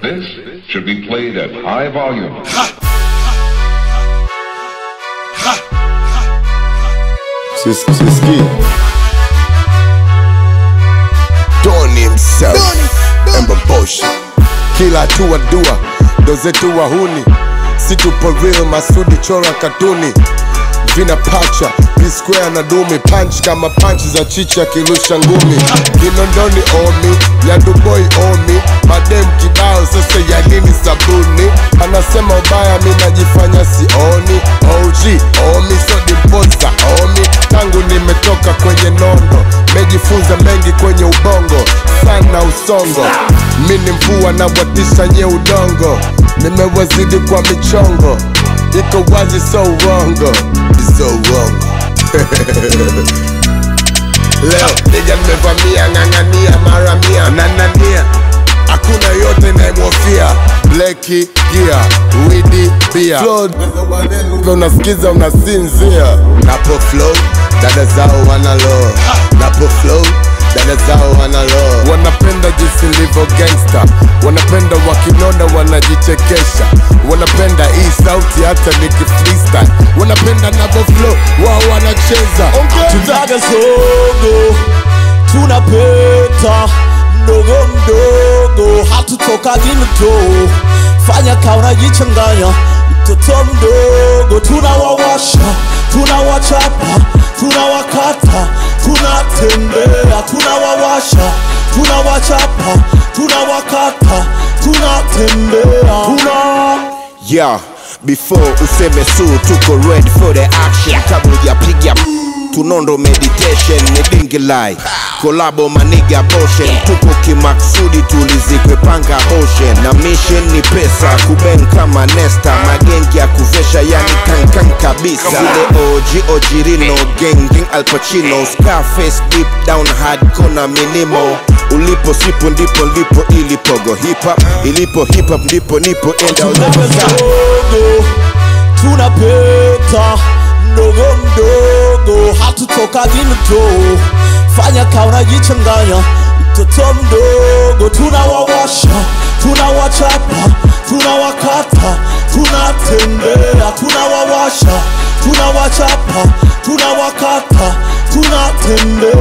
This should be played at high volume. Siski Doni himself Ember Bosh Kila hatua dua ndo zetu wahuni si tupo real Masudi chora katuni vina pacha P-square na dumi punch kama punch za chicha kirusha ngumi Kinondoni omi Nyanduboi omi madem kibao sasa ya nini sabuni anasema ubaya mi najifanya sioni OG omi so dimposa omi tangu nimetoka kwenye nondo mejifunza mengi kwenye ubongo sana usongo mi ni mvua na watisha nye udongo nimewazidi kwa michongo iko wazi so uongo so uongo leo nija nimevamia ng'ang'ania mara mia nanania hakuna yote inayemwofia bleki gia widi bia unasikiza unasinzia napo flow dada zao wanalo napo flow dada zao wanalo wanapenda jinsi livyo gangsta wanapenda wakinona wanajichekesha wanapenda hii sauti hata niki freestyle wanapenda navo flow wao wanacheza ongeza tunaga zogo tunapeta mdogo mdogo hatutokagi mtoo fanya ka unajichanganya mtoto mdogo tunawawasha tunawachapa tunawakata tunatembea tunawawasha tunawachapa tunawakata tunatembea tuna Yeah, before useme su tuko ready for the action kabla hujapiga tunondo meditation ni dingi lai kolabo maniga boshen tupo kimaksudi tulizikwe panga ocean na mission ni pesa kuben kama nesta magengi ya kuvesha yani kankan kabisa vile OG ojirino genging alpachino scarface deep down hardcore na minimo ulipo sipo ndipo lipo ilipogo hip hop ilipo hip hop ndipo nipo enda tunadogo tunapeta mdogo mdogo hatutokagi mtoo fanya ka unajichanganya mtoto mdogo tunawawasha tunawachapa tunawakata tunatembea tunawawasha tunawachapa tunawakata tunatembea